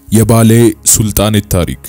የባሌ ሱልጣኔት ታሪክ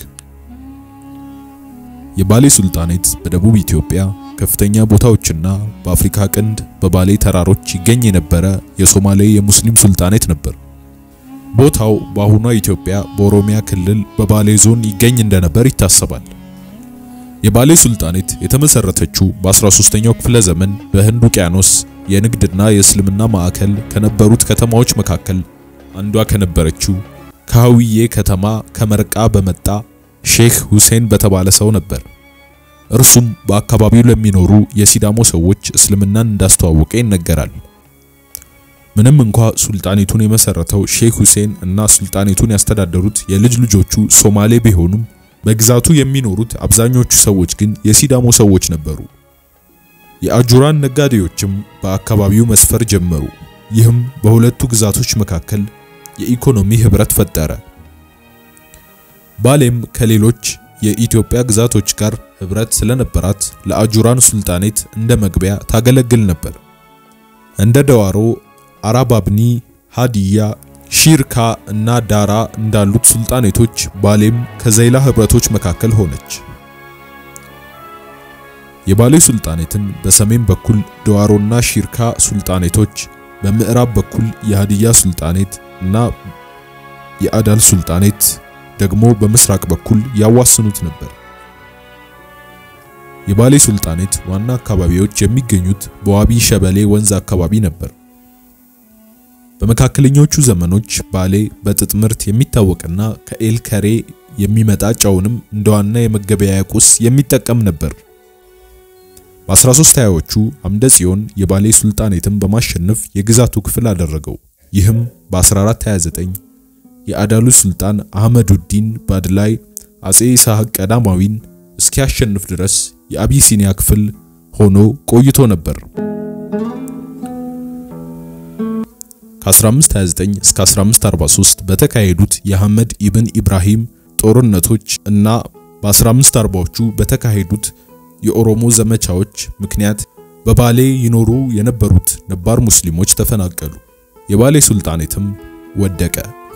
የባሌ ሱልጣኔት በደቡብ ኢትዮጵያ ከፍተኛ ቦታዎችና በአፍሪካ ቀንድ በባሌ ተራሮች ይገኝ የነበረ የሶማሌ የሙስሊም ሱልጣኔት ነበር። ቦታው በአሁኗ ኢትዮጵያ በኦሮሚያ ክልል በባሌ ዞን ይገኝ እንደነበር ይታሰባል። የባሌ ሱልጣኔት የተመሰረተችው በ13ኛው ክፍለ ዘመን በህንድ ውቅያኖስ የንግድና የእስልምና ማዕከል ከነበሩት ከተማዎች መካከል አንዷ ከነበረችው ከሐዊዬ ከተማ ከመርቃ በመጣ ሼክ ሁሴን በተባለ ሰው ነበር። እርሱም በአካባቢው ለሚኖሩ የሲዳሞ ሰዎች እስልምናን እንዳስተዋወቀ ይነገራል። ምንም እንኳ ሱልጣኔቱን የመሰረተው ሼክ ሁሴን እና ሱልጣኔቱን ያስተዳደሩት የልጅ ልጆቹ ሶማሌ ቢሆኑም በግዛቱ የሚኖሩት አብዛኞቹ ሰዎች ግን የሲዳሞ ሰዎች ነበሩ። የአጁራን ነጋዴዎችም በአካባቢው መስፈር ጀመሩ። ይህም በሁለቱ ግዛቶች መካከል የኢኮኖሚ ህብረት ፈጠረ። ባሌም ከሌሎች የኢትዮጵያ ግዛቶች ጋር ህብረት ስለነበራት ለአጁራን ሱልጣኔት እንደ መግቢያ ታገለግል ነበር። እንደ ደዋሮ፣ አራባብኒ፣ ሃዲያ፣ ሺርካ እና ዳራ እንዳሉት ሱልጣኔቶች ባሌም ከዘይላ ህብረቶች መካከል ሆነች። የባሌ ሱልጣኔትን በሰሜን በኩል ደዋሮና ሺርካ ሱልጣኔቶች፣ በምዕራብ በኩል የሃዲያ ሱልጣኔት እና የአዳል ሱልጣኔት ደግሞ በምስራቅ በኩል ያዋስኑት ነበር። የባሌ ሱልጣኔት ዋና አካባቢዎች የሚገኙት በዋቢ ሸበሌ ወንዝ አካባቢ ነበር። በመካከለኞቹ ዘመኖች ባሌ በጥጥ ምርት የሚታወቅና ከኤል ከሬ የሚመጣ ጨውንም እንደ ዋና የመገበያያ ቁስ የሚጠቀም ነበር። በ1320ዎቹ አምደ ጽዮን የባሌ ሱልጣኔትን በማሸነፍ የግዛቱ ክፍል አደረገው። ይህም በ1429 የአዳሉ ሱልጣን አህመዱዲን ባድላይ አጼ ይስሐቅ ቀዳማዊን እስኪያሸንፍ ድረስ የአቢሲኒያ ክፍል ሆኖ ቆይቶ ነበር። ከ1529 እስከ 1543 በተካሄዱት የአህመድ ኢብን ኢብራሂም ጦርነቶች እና በ1540ዎቹ በተካሄዱት የኦሮሞ ዘመቻዎች ምክንያት በባሌ ይኖሩ የነበሩት ነባር ሙስሊሞች ተፈናቀሉ። የባሌ ሱልጣኔትም ወደቀ።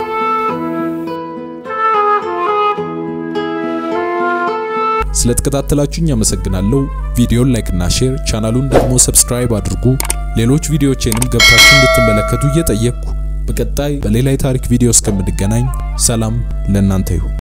ስለተከታተላችሁኝ አመሰግናለሁ። ቪዲዮን ላይክ እና ሼር፣ ቻናሉን ደግሞ ሰብስክራይብ አድርጉ። ሌሎች ቪዲዮዎቼንም ገብታችሁ እንድትመለከቱ እየጠየቅኩ በቀጣይ በሌላ የታሪክ ቪዲዮ እስከምንገናኝ ሰላም ለእናንተ ይሁን።